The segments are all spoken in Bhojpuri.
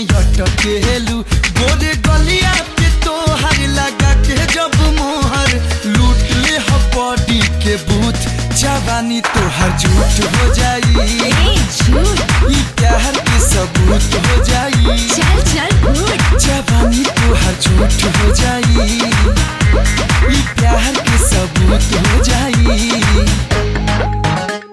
लटकेलू गोरे गलिया पे तोहर लगा के जब मोहर लूट ले ह बॉडी के बूथ जवानी तोहर झूठ हो जाई ए झूठ ई प्यार के सबूत हो जाई चल चल गुड जवानी तोहर झूठ हो जाई ई प्यार के सबूत हो जाई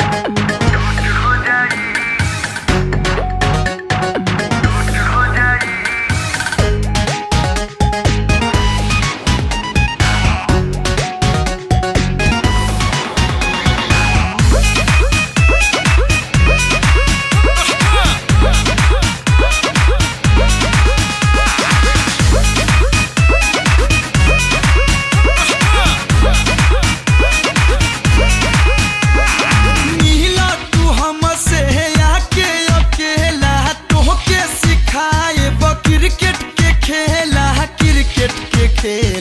मिला तू हमसे आके अकेला तोहके सिखाए क्रिकेट के खेला क्रिकेट के खेल